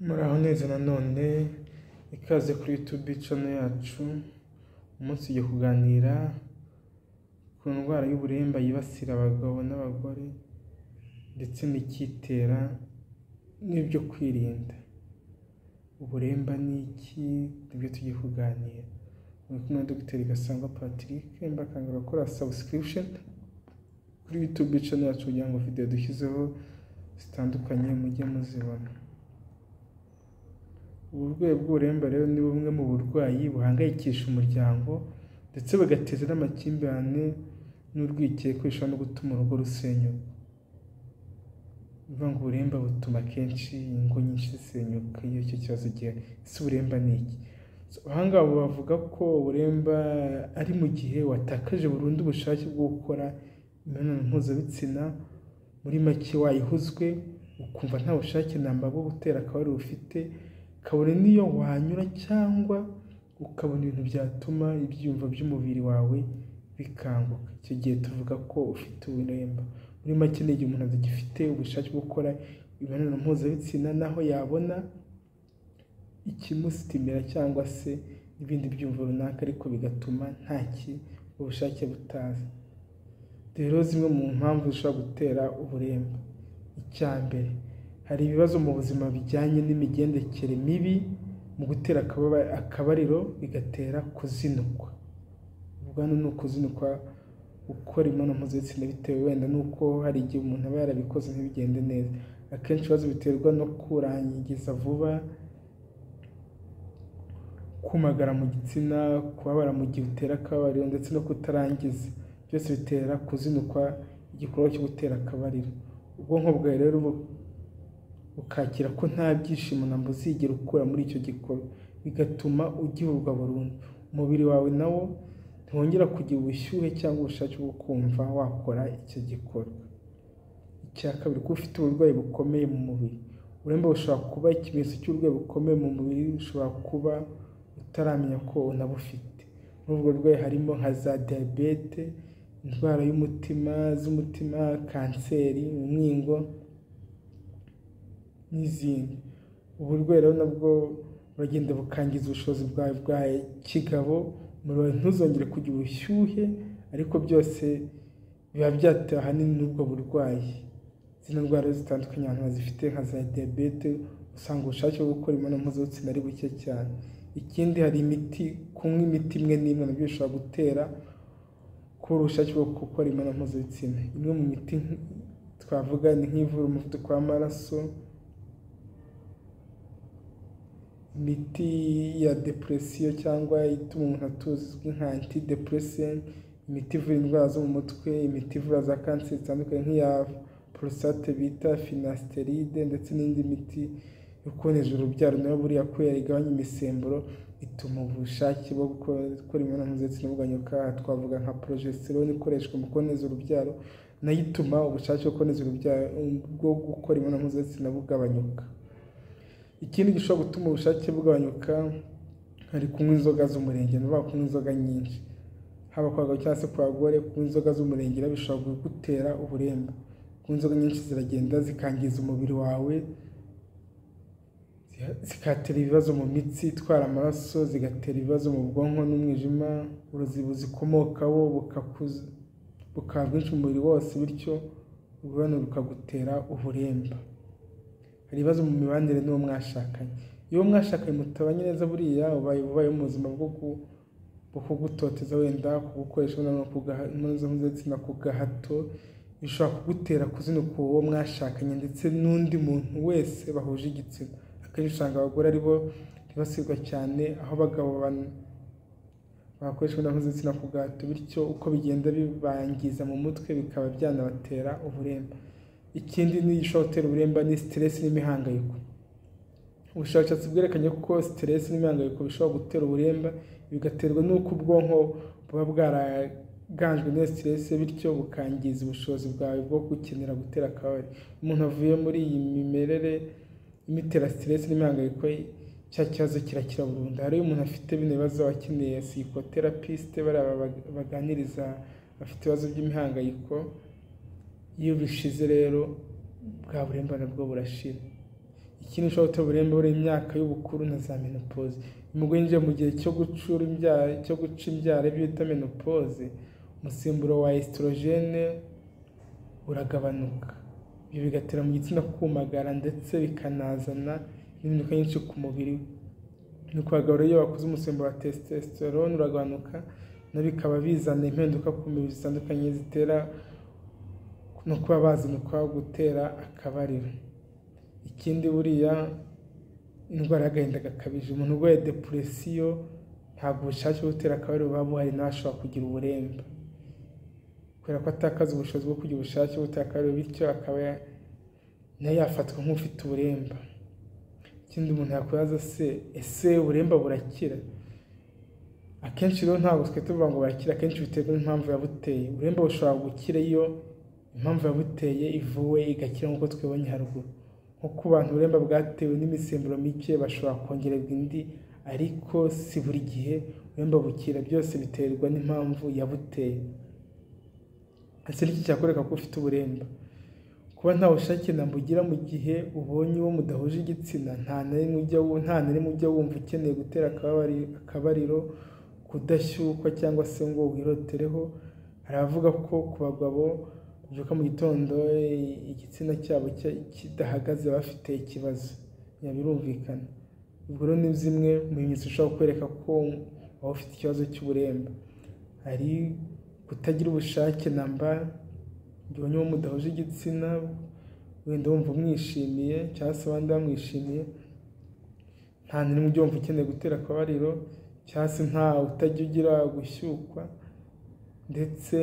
Muraho neza nanone, ikaze kuri YouTube channel yacu, umunsi tugiye kuganira ku ndwara y'uburemba yibasira abagabo n'abagore ndetse n'icyitera n'ibyo kwirinda. Uburemba ni iki? Nibyo tugiye kuganira. Muri kumwe na Dogiteri Gasangwa Patrick, mbakangurira gukora subscription kuri YouTube channel yacu kugira ngo video dushyizeho zitandukanye mujye muzibona. Ubu burwayi bw'uburemba rero ni bumwe mu burwayi buhangayikisha umuryango ndetse bugateza n'amakimbirane n'urwikekwe bishobora no gutuma urugo rusenyuka. Ni ukuvuga ngo uburemba butuma akenshi ingo nyinshi zisenyuka iyo icyo kibazo gihari. Ese uburemba ni iki? Aha ngaha bavuga ko uburemba ari mu gihe watakaje burundu ubushake bwo gukora imibonano mpuzabitsina, muri make wayihuzwe ukumva nta bushake namba bwo gutera akabariro ufite, kabone n'iyo wanyura cyangwa ukabona ibintu byatuma ibyiyumvo by'umubiri wawe bikanguka. Icyo gihe tuvuga ko ufite uburemba. Muri make ni igihe umuntu atagifite ubushake bwo gukora imibonano mpuzabitsina n'aho yabona ikimusitimira cyangwa se n'ibindi byiyumvo runaka ariko bigatuma ntaki ubushake butaza. Rero zimwe mu mpamvu zishobora gutera uburemba. Icya mbere, hari ibibazo mu buzima bijyanye n'imigendekere mibi, mu gutera akabariro bigatera kuzinukwa. Ubwo hano ni ukuzinukwa gukora imibonano mpuzabitsina bitewe wenda n'uko hari igihe umuntu aba yarabikoze ntibigende neza. Akenshi ibibazo biterwa no kurangiza vuba, kumagara mu gitsina, kubabara mu gihe utera akabariro ndetse no kutarangiza. Byose bitera kuzinukwa igikorwa cyo gutera akabariro. Ubwonko bwawe rero bukakira ko nta byishimo namba uzigera ukura muri icyo gikorwa, bigatuma ugihurwa burundu. Umubiri wawe na wo ntiwongera kugira ubushyuhe cyangwa ubushake bwo kumva wakora icyo gikorwa. Icya kabiri, kuba ufite uburwayi bukomeye mu mubiri. Uburemba bushobora kuba ikimenyetso cy'uburwayi bukomeye mu mubiri, ushobora kuba utaramenya ko unabufite. Muri ubwo burwayi harimo nka za diyabete, indwara y'umutima z'umutima, kanseri, umwingo n'izindi. Uburwayi rero nabwo buragenda bukangiza ubushobozi bwawe bwa kigabo, umubiri wawe ntuzongere kugira ubushyuhe ariko byose biba byatewe ahanini n'ubwo burwayi. Zino ndwara zitandukanye abantu bazifite nka za diyabete, usanga ubushake bwo gukora imibonano mpuzabitsina ari buke cyane. Ikindi hari imiti, kunywa imiti imwe n'imwe na byo bishobora gutera kubura ubushake bwo gukora imibonano mpuzabitsina. Imwe mu miti twavuga ni nk'ivura umuvuduko w'amaraso, imiti ya depresiyo cyangwa ituma umuntu atuza izwi nka antidepresent, imiti ivura indwara zo mu mutwe, imiti ivura za kanseri zitandukanye nk'iya porositate bita finasteride ndetse n'indi miti yo kuboneza urubyaro nayo buriya kubera igabanya imisemburo ituma ubushake bwo gukora imibonano mpuzabitsina buganyuka, twavuga nka progesterone ikoreshwa mu kuboneza urubyaro nayo ituma ubushake bwo kuboneza urubyaro bwo gukora imibonano mpuzabitsina bugabanyuka. Ikindi gishobora gutuma ubushake bugabanyuka hari kunywa inzoga z'umurengera, ni ukuvuga kunywa inzoga nyinshi. Haba ku bagabo cyangwa se ku bagore, kunywa inzoga z'umurengera bishobora kugutera uburemba. Kunywa inzoga nyinshi ziragenda zikangiza umubiri wawe, zigatera ibibazo mu mitsi itwara amaraso, zigatera ibibazo mu bwonko n'umwijima, uburozi buzikomokaho bukaba bwinshi mu mubiri wose bityo urwano rukagutera uburemba. Hari ibibazo mu mibanire n'uwo mwashakanye. Iyo uwo mwashakanye mutabanye neza buriya ubaye ubayeho mu buzima bwo kugutoteza wenda, kugukoresha imibonano mpuzabitsina ku gahato, bishobora kugutera kuzinukwa uwo mwashakanye ndetse n'undi muntu wese bahuje igitsina. Akenshi usanga abagore ari bo bibasirwa cyane aho abagabo bakoresha imibonano mpuzabitsina ku gahato bityo uko bigenda bibangiza mu mutwe bikaba byanabatera uburemba. Ikindi gishobora gutera uburemba ni siteresi n'imihangayiko. Ubushakashatsi bwerekanye ko siteresi n'imihangayiko bishobora gutera uburemba, bigaterwa n'uko ubwonko buba bwaraganjwe n'iyo siteresi bityo bukangiza ubushobozi bwawe bwo gukenera gutera akabariro. Umuntu avuye muri iyi mimerere imutera siteresi n'imihangayiko, cya kibazo kirakira burundu. Hari umuntu afite bino bibazo aba akeneye psychotherapist, bariya baganiriza abafite ibibazo by'imihangayiko, iyo bishize rero bwa buremba na bwo burashira. ikindi ushobora gutera uburembe buriho imyaka y'ubukuru na za menopoze mu winjiye mu gihe cyo gucura imbyaro cyo guca imbyaro ibyo bita menopoze umusemburo wa esitorogene uragabanuka ibyo bigatera mu gitsina kumagara ndetse bikanazana impinduka nyinshi ku mubiri we nuko abagabo rero iyo bakuze umusemburo wa testosterone uragabanuka na bikaba bizana impinduka ku mibiri zitandukanye zitera no kuba bazinukwa gutera akabariro ikindi buriya indwara y'agahinda gakabije umuntu urwaye depuresiyo ntabwo ubushake bwo gutera akabariro buba buhari ntashobora kugira uburemba kubera ko atakaza ubushobozi bwo kugira ubushake bwo gutera akabariro bityo akaba nawe yafatwa nk'ufite uburemba ikindi umuntu yakwibaza se ese uburemba burakira akenshi rero ntabwo twe tuvuga ngo burakira akenshi biterwa n'impamvu yabuteye uburemba bushobora gukira iyo impamvu yabuteye ivuwe igakira nk'uko twibonye haruguru nko ku bantu uburemba bwatewe n'imisemburo mike bashobora kongererwa indi ariko si buri gihe uburemba bukira byose biterwa n'impamvu yabuteye ese n'iki cyakwereka ko ufite uburemba kuba nta bushake namugira mu gihe ubonye uwo mudahuje igitsina nta na rimwe ujya wumva ukeneye gutera akabariro kudashyukwa cyangwa se ngo wirotereho aravuga ko ku bagabo babyuka mu gitondo igitsina cyabo kidahagaze bafite ikibazo birumvikana ubwo rero ni zimwe mu bimenyetso ushobora kwereka ko waba ufite ikibazo cy'uburemba hari kutagira ubushake namba mbonye uwo mudahuje igitsina wenda wumva umwishimiye cyangwa se abandi bamwishimiye nta n'imwe ujya wumva ukeneye gutera akabariro cyangwa se nta utajya ugira gushyukwa ndetse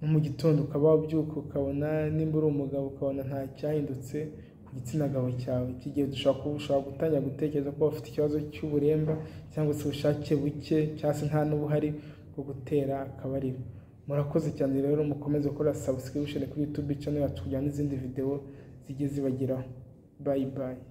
no mu gitondo ukaba wabyuka ukabona nimba uri umugabo ukabona nta cyahindutse ku gitsina gabo cyawe iki gihe ushobora gutangira gutekereza ko ufite ikibazo cy'uburemba cyangwa se ubushake buke cyangwa se nta n'ubuhari bwo gutera akabariro murakoze cyane rero mukomeze gukora sabusikiribusheni kuri yutube cano yacu kugira n'izindi videwo zijye zibageraho bayi bayi